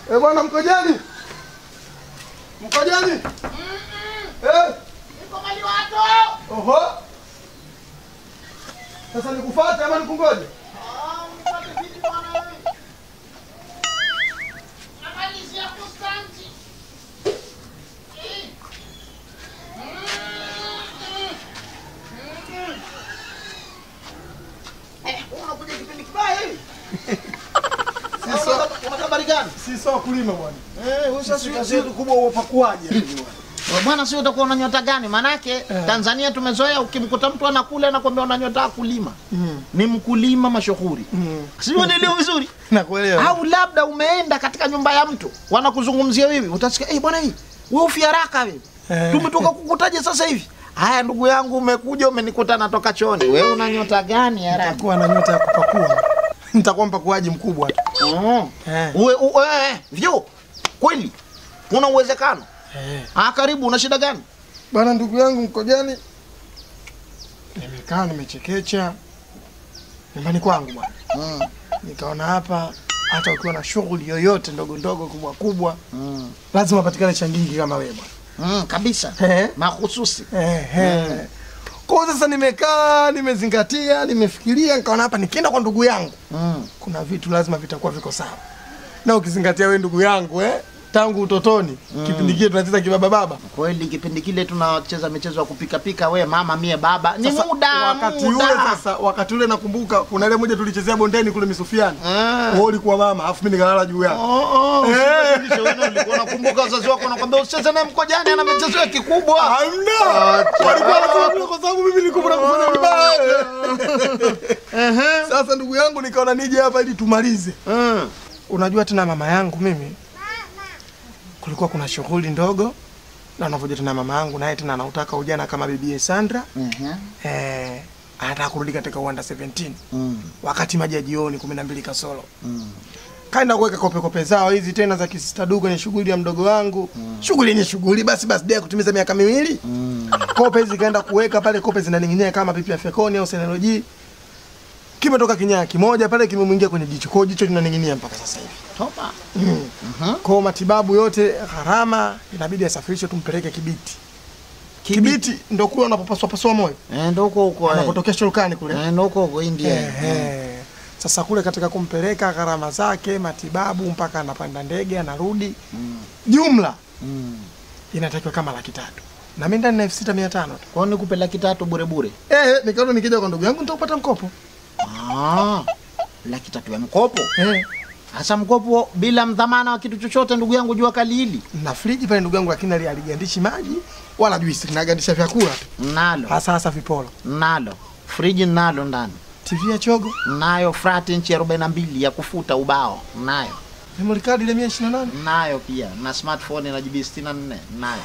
Eh, bwana Mkojani. Mkojani. Eh, Niko Maliwato. oho. Sasa nikufuate ama nikungoje? Ah, unipate vipi bwana wewe? Namalizia kustanti. Eh. Mm, mm, mm. Eh, unakuja kipindi kibaya hivi? Sisi Una habari gani? si sawa kulima bwana. Eh, wewe Sisi kazi yetu kubwa upakuaje hivi bwana. Wewe Bwana, si utakuwa una nyota gani? Manake Tanzania tumezoea, ukimkuta mtu anakula anakwambia una nyota ya kulima. Mm. Ni mkulima mashuhuri, Mm. si unaelewa vizuri? Nakuelewa. Au labda umeenda katika nyumba ya mtu wanakuzungumzia wewe, utasikia eh, bwana hii wewe ufi haraka wewe, Eh. tumetoka kukutaje sasa hivi? Haya ndugu yangu, umekuja umenikuta natoka chooni. Wewe una nyota gani haraka? Nitakuwa na nyota ya kupakua. Nitakuwa mpakuaji mkubwa tu. Oh. Eh. Uwe, uwe, eh, vyo kweli kuna uwezekano? Eh. Ah, karibu. Una shida gani? Bwana ndugu yangu Mkojani. Nimekaa nimechekecha nyumbani kwangu bwana. Mm. Nikaona hapa hata ukiwa na shughuli yoyote ndogo ndogo kubwa kubwa Mm. lazima upatikane changingi kama wewe bwana. Mm, kabisa Eh. mahususi Ehe. Kwa hiyo sasa nimekaa nimezingatia, nimefikiria, nikaona hapa nikienda kwa ndugu yangu mm. kuna vitu lazima vitakuwa viko sawa, na ukizingatia wewe ndugu yangu eh, tangu utotoni kipindi kile tunacheza kibaba baba. Kweli kipindi kile tunacheza michezo ya kupika pika, we mama mie baba, ni Sasa, muda wakati muda. ule sasa, wakati ule nakumbuka kuna ile moja tulichezea bondeni kule Misufiani, Ah. wewe ulikuwa mama, afu mimi nikalala juu yako. Oh, oh, Eh. usibadilishe wewe, ulikuwa unakumbuka wazazi wako wanakwambia usicheze naye Mkojani, ana michezo ya kikubwa. Hamna, Acha. walikuwa wanasema vile kwa sababu mimi nilikuwa na kufanya vibaya. Ehe. Sasa ndugu yangu, nikaona nije hapa ili tumalize. Mm. Unajua tena mama yangu mimi, kulikuwa kuna shughuli ndogo na unavyoja tena mama yangu naye tena anautaka ujana kama bibi Sandra Mhm. eh, anataka kurudi katika uwanda 17 Mm. wakati maji ya jioni kumi na mbili kasoro Mm. kaenda kuweka kope kope zao hizi tena za kisistadu kwenye shughuli ya mdogo wangu shughuli yenye shughuli basi birthday ya kutimiza miaka miwili Mm. kope hizi kaenda kuweka pale kope zinaning'inia kama pipi ya fekoni au senoloji kimetoka kinyaa kimoja pale kimemwingia kwenye jicho kwao jicho linaning'inia mpaka sasa hivi Toba. kwa matibabu yote gharama inabidi asafirishwe tumpeleke Kibiti. Kibiti ndo kule unapopaswa paswa moyo Eh, ndo huko huko. eh. unapotokea shurukani kule. Eh, ndo huko huko India. Ehe. Sasa kule katika kumpeleka gharama zake matibabu mpaka anapanda ndege anarudi, jumla Mm. inatakiwa kama laki tatu na mimi ndani na elfu sita mia tano tu. Kwa nini nikupe laki tatu bure bure? Eh, nikaona nikija kwa ndugu yangu nitakupata mkopo. Ah. Laki tatu ya mkopo. Eh, Hasa mkopo bila mdhamana wa kitu chochote, ndugu yangu, jua kali hili na friji pale ndugu yangu, lakini ali- aligandishi maji wala juisi, linagandisha vyakula tu, nalo hasa hasa vipolo. nalo friji nalo ndani TV ya chogo, nayo frati inchi arobaini na mbili ya kufuta ubao nayo memory card ile 128 nayo pia na smartphone na GB 64 nayo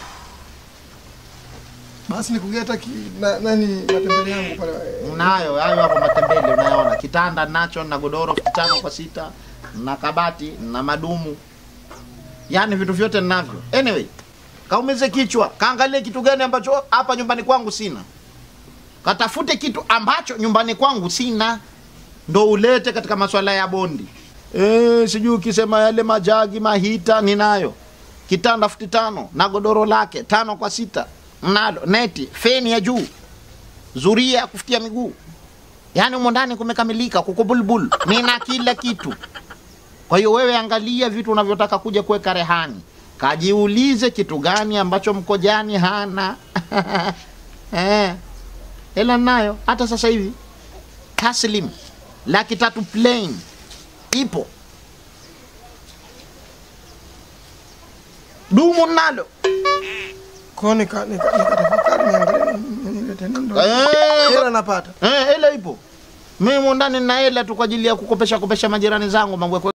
basi nikugeta ki, na, nani matembele yangu pale nayo hayo hapo matembele unayoona kitanda nacho na godoro futi tano kwa sita na kabati na madumu yaani vitu vyote ninavyo anyway kaumize kichwa kaangalie kitu gani ambacho hapa nyumbani kwangu sina katafute kitu ambacho nyumbani kwangu sina ndo ulete katika maswala ya bondi e, sijui ukisema yale majagi mahita ninayo kitanda futi tano na godoro lake tano kwa sita nalo neti feni ya juu zuria ya kufutia miguu yaani humo ndani kumekamilika kuko bulbul nina kila kitu kwa hiyo wewe angalia vitu unavyotaka kuja kuweka rehani kajiulize kitu gani ambacho mkojani hana eh, hela nayo hata sasa hivi taslim laki tatu plain ipo dumu nalo kwa nika nika nikatafakari niangalie ni- ni- nilete nini ndo Eh, hela napata Eh, hela ipo. Mimi ndani nina hela tu kwa ajili ya kukopesha kopesha majirani zangu mambo ya